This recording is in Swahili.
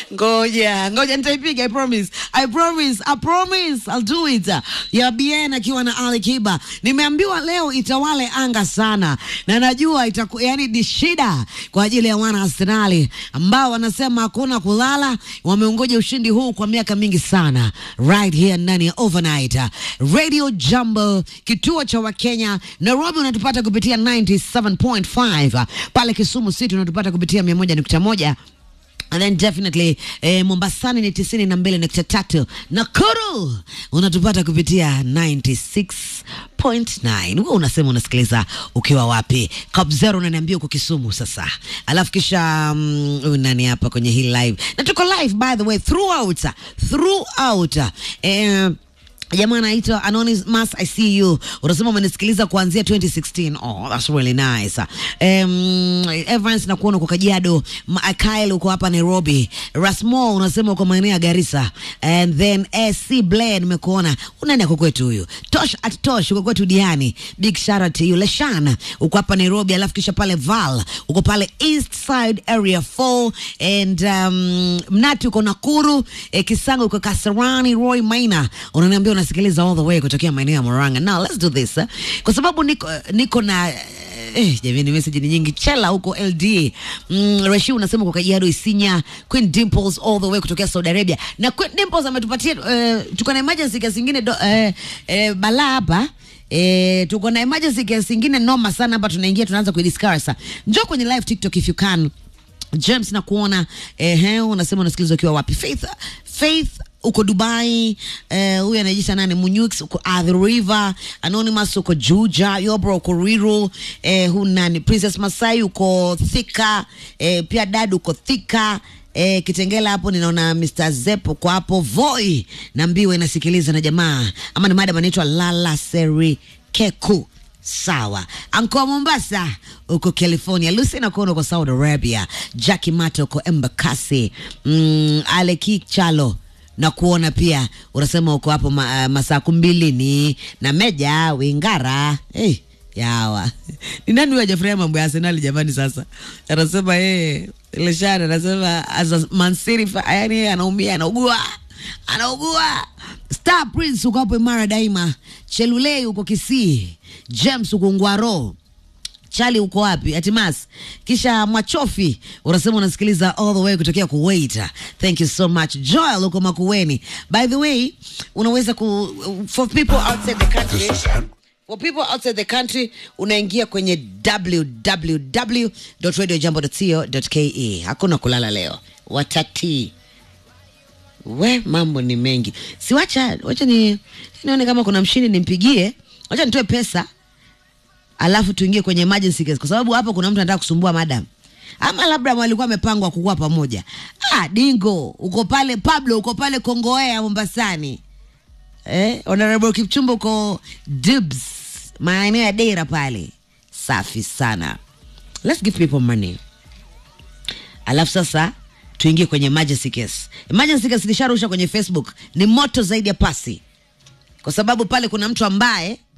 ngoja ngoja nitaipiga i promise i promise i promise i'll do it ya bien akiwa na ali kiba nimeambiwa leo itawale anga sana na najua itaku, yani ni shida kwa ajili ya wana arsenali ambao wanasema hakuna kulala wameongoja ushindi huu kwa miaka mingi sana right here ndani ya overnight radio jambo kituo cha wakenya nairobi unatupata kupitia 97.5 pale kisumu city unatupata kupitia 101.1 And then definitely eh, Mombasani ni tisini na mbili nukta tatu Nakuru unatupata kupitia 96.9. Wewe unasema unasikiliza ukiwa wapi? Kabzero unaniambia uko Kisumu sasa, alafu kisha mm, huyu nani hapa kwenye hii live, na tuko live by the way throughout throughout eh, jamaa anaitwa Anonymous I see you unasema umenisikiliza kuanzia 2016 oh that's really nice um, Evans na kuona uko Kajiado Ma- Kyle uko hapa Nairobi Rasmo unasema uko maeneo ya Garissa and then AC Blair nimekuona unani ako kwetu huyu Tosh at Tosh uko kwetu Diani big shout out to you Leshan uko hapa Nairobi alafu kisha pale Val uko pale East Side area 4 and um, Mnati uko Nakuru eh, Kisango uko Kasarani Roy Maina unaniambia unasikiliza all the way kutokea maeneo ya Murang'a now let's do this eh? kwa sababu niko, niko na Eh, jamani message ni nyingi chela huko ld mm, reshi unasema kwa kajiado isinya queen dimples all the way kutokea saudi arabia na queen dimples ametupatia uh, tuko na emergency case ingine do, uh, uh, balaa hapa Eh, tuko na emergency case ingine noma sana hapa tunaingia tunaanza kuidiscuss njoo kwenye live tiktok if you can James na kuona ehe, unasema unasikiliza ukiwa wapi? Faith, Faith uko Dubai. Eh, huyu anajiita nani? Munyux uko Athi River. Anonymous uko Juja. Yobro uko Ruiru. Eh, hu nani? Princess Masai uko Thika. Eh, pia dad uko Thika. Eh, Kitengela hapo ninaona Mr. Zep uko hapo. Voi na Mbiwe inasikiliza na jamaa ama ni madam anaitwa Lala Seri Keku sawa anko mombasa uko california lucy nakuona uko saudi arabia jacki mato uko embakasi mm, aleki chalo na kuona pia unasema uko hapo ma, uh, masaa kumbilini na meja wingara hey, yawa ni nani huyo hajafurahia mambo ya arsenali jamani sasa anasema yeye leshana anasema as a Man City fa- yani yeye anaumia anaugua anaugua star prince uko hapo imara daima chelulei uko kisii james uko ngwaro chali uko wapi atimas kisha mwachofi unasema unasikiliza all the way kutokea kuwait thank you so much joel uko makueni by the way unaweza ku for people outside the country For people outside the country unaingia kwenye www.radiojambo.co.ke. Hakuna kulala leo, watati we, mambo ni mengi. Si wacha wacha ni nione kama kuna mshindi nimpigie, wacha nitoe pesa alafu tuingie kwenye emergency case, kwa sababu hapa kuna mtu anataka kusumbua madam ama labda walikuwa wamepangwa kukuwa pamoja. Ah, Dingo uko pale, Pablo uko pale Kongoea Mombasani eh, Honorable Kipchumba uko Dibs maeneo ya Dera pale, safi sana. Let's give people money, alafu sasa tuingie kwenye emergency case. Emergency case nisharusha kwenye Facebook, ni moto zaidi ya pasi, kwa sababu pale kuna mtu ambaye